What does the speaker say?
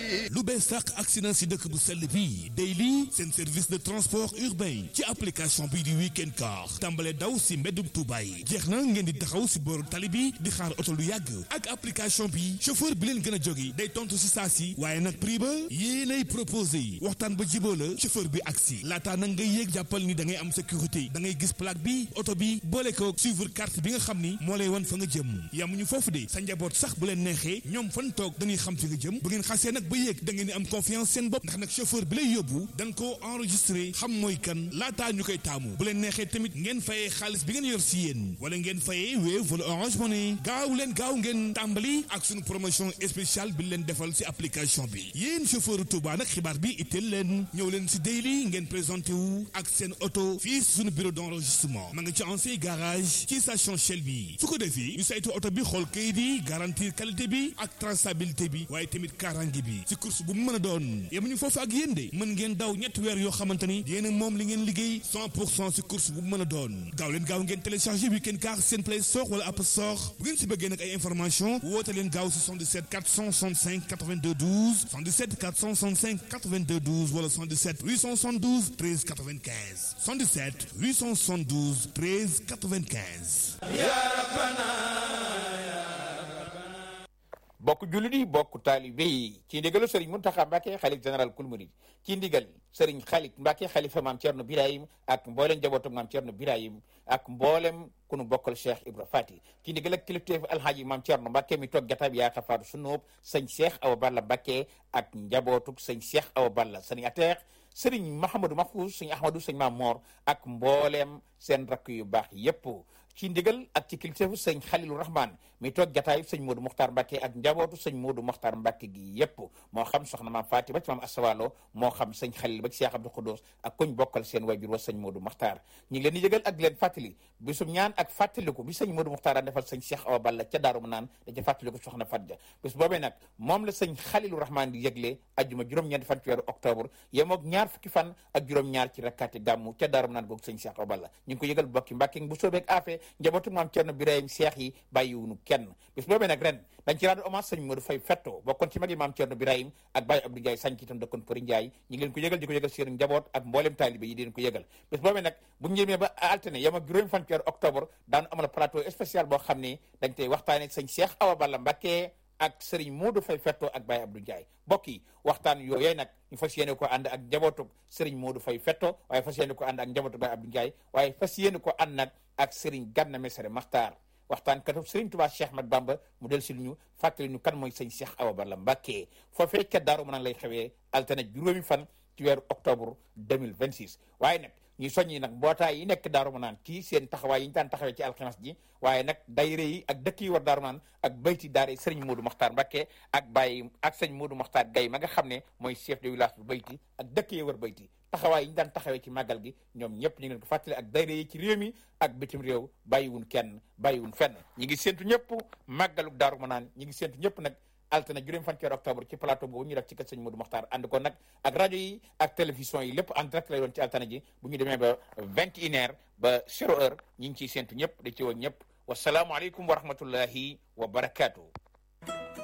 lu bees sàq accident si dëkk bu sell bi Daily seen service de transport urbain ci application bii di weekend car tàmbale daw si mbeddum Tuuba yi jeex na ngeen di taxaw si booru tali bi di xaar oto lu yàgg ak application bi chauffeur bi leen gën a jóge day tontu si saa si waaye nag prix ba yéenay proposé yi waxtaan ba jiboo la chauffeur bi agsi laataa nag ngay yéeg jàppal ni da ngay am sécurité da ngay gis plaque bi oto bi boole ko suivre carte bi nga xam ni moo lay wan fa nga jëm yamuñu foofu de sa njaboot sax bu leen neexee ñoom fan toog dañuy xam fi nga jëm bu ngeen xasee nag ba yéeg da ngeen di am confiance seen bopp ndax nag chauffeur bi lay yóbbu dañ ko enregistré xam mooy kan laataa ñu koy taamu bu leen neexee tamit ngeen fayee xaalis bi ngeen yor si yéen wala ngeen fayee Wave wala Orange Money gaaw leen gaaw ngeen tàmbali ak suñu promotion spéciale bi leen defal si application bi yéen chauffeur Touba nag xibaar bi itteel leen ñëw leen si Daily ngeen présenté wu ak seen oto fii suñu bureau d'enregistrement ma nga ci ancien garage ci station Shell bi su ko defee ñu saytu oto bi xool kayit yi garantir qualité bi ak traçabilité bi waaye tamit kaaraange bi si course bu mu mën a doon yemuñu foofu ak yéen de mën ngeen daw ñetti weer yoo xamante ni yéen a moom li ngeen liggéey 100 pour cent si course bu mu mën a doon gaaw leen gaaw ngeen téléchargé weekend car seen play store wala app store bu ngeen si bëggee nag ay information woote leen gaaw si 77 465 82 12 77 465 82 12 wala 77 872 13 95 77 872 13 95 bokk jullit yi bokk taalibe yi ci ndigalu sëriñ Muntaxa Mbàkke xalif général kul murid ci ndigal sëriñ xalit Mbàkke xalifa maam Cerno Birahim ak mboolem njabootu maam Cerno Birahim ak mboolem ku nu bokkal Cheikh Ibra Fati ci ndigal ak kilifteef alhaaji maam Cerno Mbàkke mi toog jataab yaa xafaatu sunóob sëñ Cheikh Awa Balla Mbàkke ak njabootuk sëñ Cheikh Awa Balla sëriñ ateex sëriñ Mahamadou Mahfouz sëñ Ahmadou sëñ Maam Moor ak mboolem seen rakk yu baax yépp ci ndigal ak ci kilifteefu sëñ Xalilu Rahman mi toog jataayu sëñ Modou Mokhtar Mbacke ak njabootu sëñ Modou Mokhtar Mbacke gi yépp moo xam soxna maam Faati ba ci maam Asawalo moo xam sëñ Xalil ba ci Cheikh Abdou Khoudous ak koñ bokkal seen wajur wa sëñ Modou Mokhtar ñu ngi leen di yëgal ak di leen fàttali bisum ñaan ak fàttaliku bi sëñ Modou Mokhtar daan defal sëñ Cheikh Awa Balla ca Daaru Manaan da ca fàttaliku soxna Fatja bis boobee nag moom la sëñ Xalilu Rahman di yëgle ajjuma juróom-ñeenti fan ci weeru octobre yemoog ñaar fukki fan ak juróom-ñaar ci rakkaati gàmmu ca Daaru Manaan googu sëñ Cheikh Awa Balla ñu ngi ko yëgal bokki Mbàkke bu soobeeg afee njabootu maam Cerno Birahim Cheikh yi bàyyiwunu kenn bis boobee nag ren dañ ci rendre hommage sëñ Modou Faye Fetto bokkoon ci magi maam Cerno Birahim ak Baye Abdou Ndiaye sañ ci itam dëkkoon Përi Ndiaye ñu ngi leen ko yëgal di ko yëgal seen njaboot ak mboolem taalibe yi di leen ko yëgal bis boobee nag bu ñu ñëmee ba alterné yam ak juróomi fan ci weeru octobre daanu amal plateau spécial boo xam ne dañ tey waxtaane sëñ Cheikh Awa Balla Mbacké ak sëriñ Modou Faye Fetto ak Baye Abdou Ndiaye mbokk yi waxtaan yooyu nag ñu fas yéene ko ànd ak njabootug sëriñ Modou Faye Fetto waaye fas yéene ko ànd ak njabootug Baye Abdou Ndiaye waaye fas yéene ko ànd nag ak sëriñ Ganna Messere Maxtaar waxtaan katu sëriñ Tuubaa Cheikh Ahmad Bamba mu del si ñu fàttali ñu kan mooy sëñ Cheikh Awa Balla Mbacké foofee ca Daaru Manaan lay xewee altine juróomi fan ci weeru octobre 2026 waaye nag ñuy soññi nag mbootaay yi nekk Daaru Manaan ci seen taxawaay yi ñu daan taxawee ci alxames ji waaye nag dayre yi ak dëkk yi war Daaru Manaan ak bayti daare sëriñ Modou Mokhtar Mbacké ak Baye ak sëñ Modou Mokhtar Gaye ma nga xam ne mooy chef de village bu bayti ak dëkk yi war bayti taxawaay yi ñu daan taxawee ci màggal gi ñoom ñëpp ñu ngi leen ko fàttali ak dayre yi ci réew mi ak bitim réew bàyyiwun kenn bàyyiwun fenn ñi ngi séntu ñëpp màggalu Daaru Manaan ñi ngi séntu ñëpp nag altine juróom fan ci octobre ci plateau boobu ñu def ci kër sëñ Modou Mokhtar ànd ko nag ak rajo yi ak télévision yi lépp en direct lay doon ci altine ji bu ñu demee ba vingt et une heure ba zéro heure ñi ngi ciy séntu ñëpp da ci woon ñëpp wasalaamualeykum wa rahmatullahi wa barakaatu.